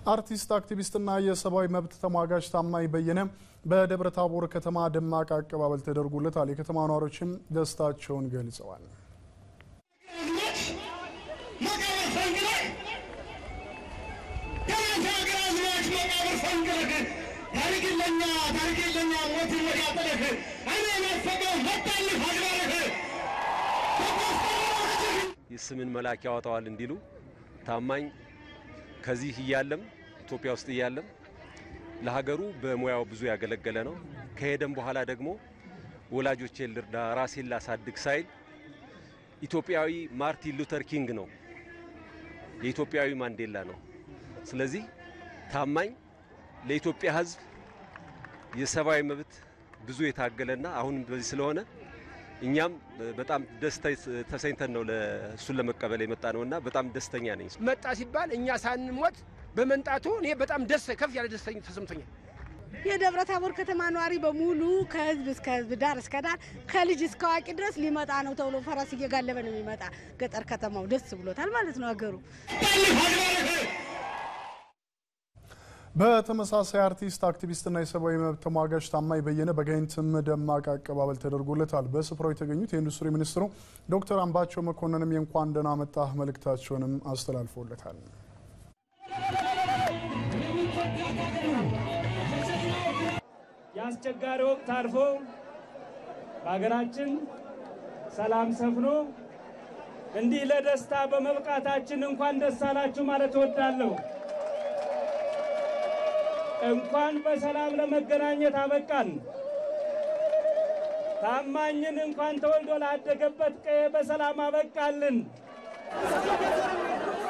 አርቲስት አክቲቪስትና የሰብአዊ መብት ተሟጋች ታማኝ በየነ በደብረ ታቦር ከተማ ደማቅ አቀባበል ተደርጎለታል። የከተማ ነዋሪዎችም ደስታቸውን ገልጸዋል። ስምን መልአክ ያወጣዋል እንዲሉ ታማኝ ከዚህ እያለም ኢትዮጵያ ውስጥ እያለም ለሀገሩ በሙያው ብዙ ያገለገለ ነው። ከሄደም በኋላ ደግሞ ወላጆቼን ልርዳ ራሴን ላሳድግ ሳይል ኢትዮጵያዊ ማርቲን ሉተር ኪንግ ነው፣ የኢትዮጵያዊ ማንዴላ ነው። ስለዚህ ታማኝ ለኢትዮጵያ ሕዝብ የሰብአዊ መብት ብዙ የታገለና አሁን በዚህ ስለሆነ እኛም በጣም ደስታ ተሰኝተን ነው እሱን ለመቀበል የመጣ ነውና በጣም ደስተኛ ነኝ። መጣ ሲባል እኛ ሳንሞት በመምጣቱ እኔ በጣም ደስ ከፍ ያለ ደስተኛ ተሰምቶኛል። የደብረ ታቦር ከተማ ነዋሪ በሙሉ ከህዝብ እስከ ህዝብ ዳር እስከ ዳር ከልጅ እስከ አዋቂ ድረስ ሊመጣ ነው ተብሎ ፈረስ እየጋለበ ነው የሚመጣ። ገጠር ከተማው ደስ ብሎታል ማለት ነው ሀገሩ። በተመሳሳይ አርቲስት አክቲቪስትና የሰብአዊ መብት ተሟጋች ታማኝ በየነ በጋይንትም ደማቅ አቀባበል ተደርጎለታል። በስፍራው የተገኙት የኢንዱስትሪ ሚኒስትሩ ዶክተር አምባቸው መኮንንም የእንኳን ደህና መጣህ መልእክታቸውንም አስተላልፎለታል። የአስቸጋሪ ወቅት አልፎ በሀገራችን ሰላም ሰፍኖ እንዲህ ለደስታ በመብቃታችን እንኳን ደስ አላችሁ ማለት እወዳለሁ። እንኳን በሰላም ለመገናኘት አበቃን። ታማኝን እንኳን ተወልዶ ላደገበት ቀዬ በሰላም አበቃልን።